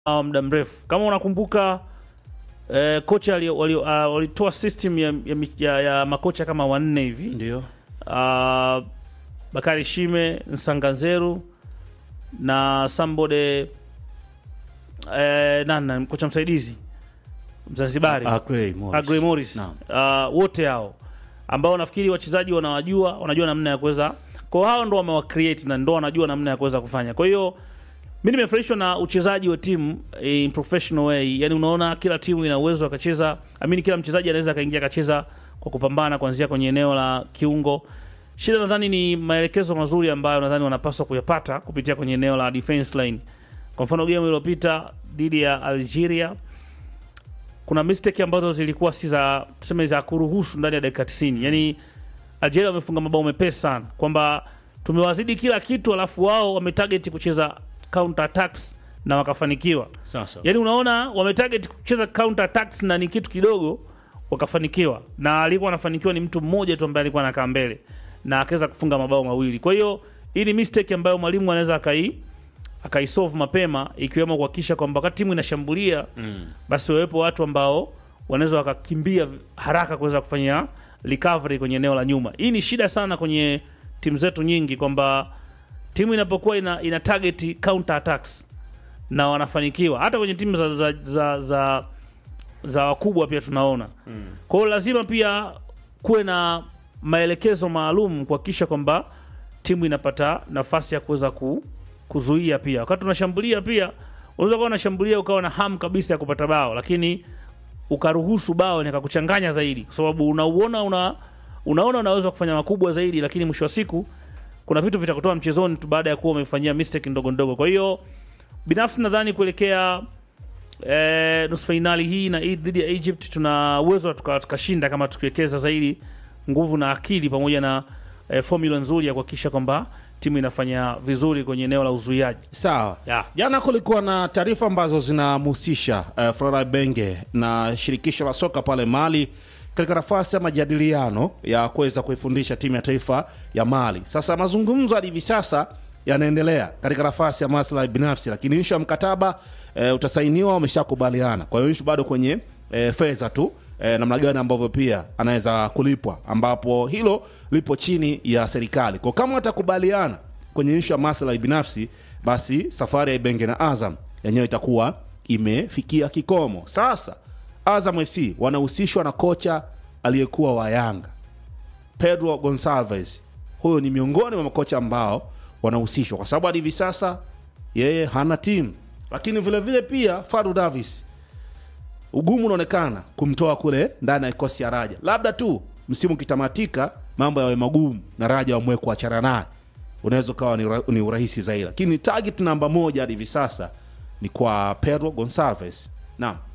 uh, muda mrefu. Kama unakumbuka eh, kocha walitoa wali, uh, walitoa system ya, ya, mi- ya, ya makocha kama wanne hivi Ndio. uh, Bakari Shime, Nsanganzeru na Sambode eh, nana kocha msaidizi Mzanzibari Agrey Morris. Agrey Morris Naam. uh, wote hao ambao nafikiri wachezaji wanawajua, wanajua namna ya kuweza kwa hao ndo wamewa create na ndo wanajua namna ya kuweza kufanya. Kwa hiyo mimi nimefurahishwa na uchezaji wa timu in professional way. Yani unaona kila timu ina uwezo akacheza, amini kila mchezaji anaweza akaingia akacheza kwa kupambana kuanzia kwenye eneo la kiungo. Shida nadhani ni maelekezo mazuri ambayo nadhani wanapaswa kuyapata kupitia kwenye eneo la defense line. Kwa mfano game iliyopita dhidi ya Algeria kuna mistake ambazo zilikuwa si za tuseme za kuruhusu ndani ya dakika 90. Yaani Algeria wamefunga mabao mepesi sana kwamba tumewazidi kila kitu, alafu wao wametarget kucheza counter attacks na wakafanikiwa. Sasa. Yaani unaona wametarget kucheza counter attacks na ni kitu kidogo wakafanikiwa, na alikuwa anafanikiwa ni mtu mmoja tu ambaye alikuwa anakaa mbele na akaweza kufunga mabao mawili. Kwa hiyo hii ni mistake ambayo mwalimu anaweza akai akaisolve mapema, ikiwemo kuhakikisha kwamba wakati timu inashambulia Mm. basi wawepo watu ambao wanaweza wakakimbia haraka kuweza kufanya recovery kwenye eneo la nyuma. Hii ni shida sana kwenye timu zetu nyingi, kwamba timu inapokuwa ina, ina target counter attacks na wanafanikiwa, hata kwenye timu za, za, za, za, za wakubwa pia tunaona mm. Kwa hiyo lazima pia kuwe na maelekezo maalum kuhakikisha kwamba timu inapata nafasi ya kuweza ku, kuzuia pia. Wakati unashambulia pia unaweza kuwa unashambulia ukawa na hamu kabisa ya kupata bao, lakini ukaruhusu bao nikakuchanganya zaidi, kwa sababu unauona una, unaona unaweza kufanya makubwa zaidi, lakini mwisho wa siku kuna vitu vitakutoa mchezoni tu baada ya kuwa umefanyia mistake ndogo ndogo. Kwa hiyo binafsi nadhani kuelekea eh, nusu fainali hii na hii dhidi ya Egypt tuna uwezo tuka- tukashinda kama tukiwekeza zaidi nguvu na akili pamoja na eh, formula nzuri ya kuhakikisha kwamba timu inafanya vizuri kwenye eneo la uzuiaji. Sawa. Yeah. Jana kulikuwa na taarifa ambazo zinamhusisha uh, Flora Benge na shirikisho la soka pale Mali katika nafasi ya majadiliano ya kuweza kuifundisha timu ya taifa ya Mali. Sasa mazungumzo hadi hivi sasa yanaendelea katika nafasi ya maslahi binafsi, lakini ishu ya mkataba uh, utasainiwa, wameshakubaliana. Kwa hiyo ishu bado kwenye uh, fedha tu eh, namna gani ambavyo pia anaweza kulipwa, ambapo hilo lipo chini ya serikali. Kwa kama watakubaliana kwenye ishu ya maslahi binafsi, basi safari ya Ibenge na Azam yenyewe itakuwa imefikia kikomo. Sasa Azam FC wanahusishwa na kocha aliyekuwa wa Yanga Pedro Gonsalves. Huyo ni miongoni mwa makocha ambao wanahusishwa kwa sababu hadi hivi sasa yeye hana timu, lakini vile vile pia Fadu Davis ugumu unaonekana kumtoa kule ndani ya kikosi cha Raja, labda tu msimu ukitamatika mambo yawe magumu na Raja wamwe kuachana naye, unaweza ukawa ni, ura- ni urahisi zaidi, lakini target namba moja hadi hivi sasa ni kwa Pedro Gonsalves. Naam.